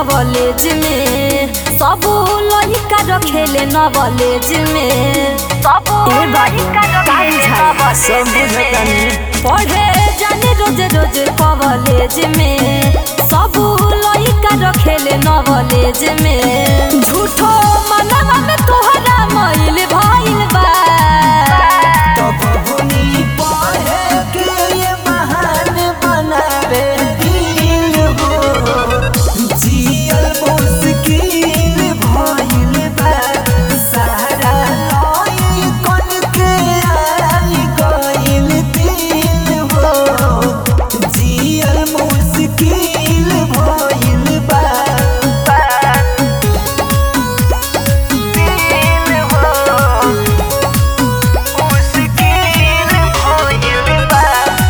College में सब लड़का रखेले नॉलेज में सब ए बाबू, लड़का रखेले सब knowledge बुझतानी। में। पढ़े जाने रोज रोज कॉलेज में सब लड़का रखेले नॉलेज में झूठो मनवा में तोहरा मइल भइल बा तपनी पढ़े के ये महान बनावे दिल हो जियल मुश्किल भइल बा सारा लई कन के आई गइल दिल हो जियल मुश्किल भइल बा दिल हो मुश्किल भइल बा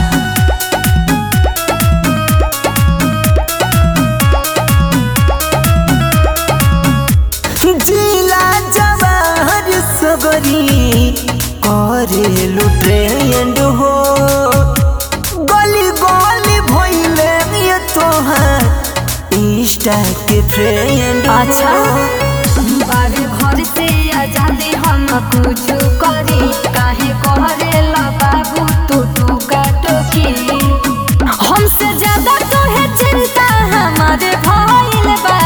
जिला जवाहर सगरी करेलु ट्रेंड हो गली गली भइले ये तोहार इंस्टा के फ्रेंड अच्छा बारे घर से आजादी हम कुछ करी काहे कहरे ला बाबू तू तू काटोकी हमसे ज्यादा तो है चिंता हमारे भइल बा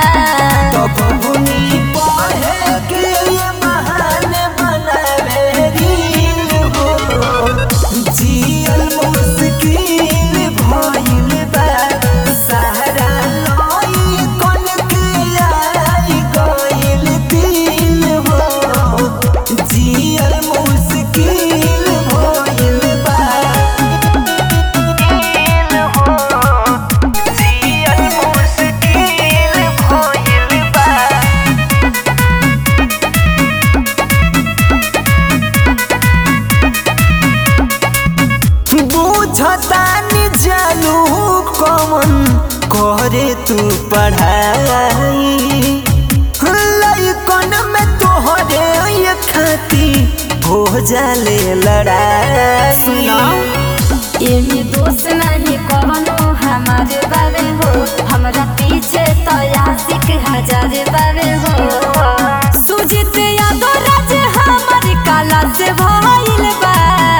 तपनी पढ़े के ये महान बनावे दिल हो जियल मुश्किल भइल बा सारा लई कन के आई गइल दिल हो जियल मुश्किल भइल बा दिल हो जियल मुश्किल भइल बा बुझतानी जानू कमन करे तू पढ़ाई लइकन में तोहरे ये खाती हो जाले लड़ाई सुनो एमे दोस्त नहीं कवनो हमारे बारे हो हमरा पीछे तो आशिक हजार बारे हो सुजित यादव राज हमारी काला से भइल बा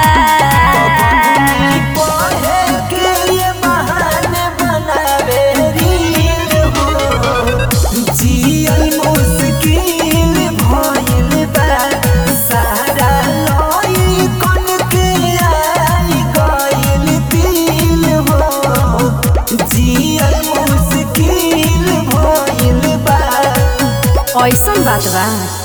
पढ़े के ये महान बनावे रील हो जियल मुश्किल भइल बा सारा लई कन के आई गइल दिल हो जियल मुश्किल भइल बा ऐसन बात बा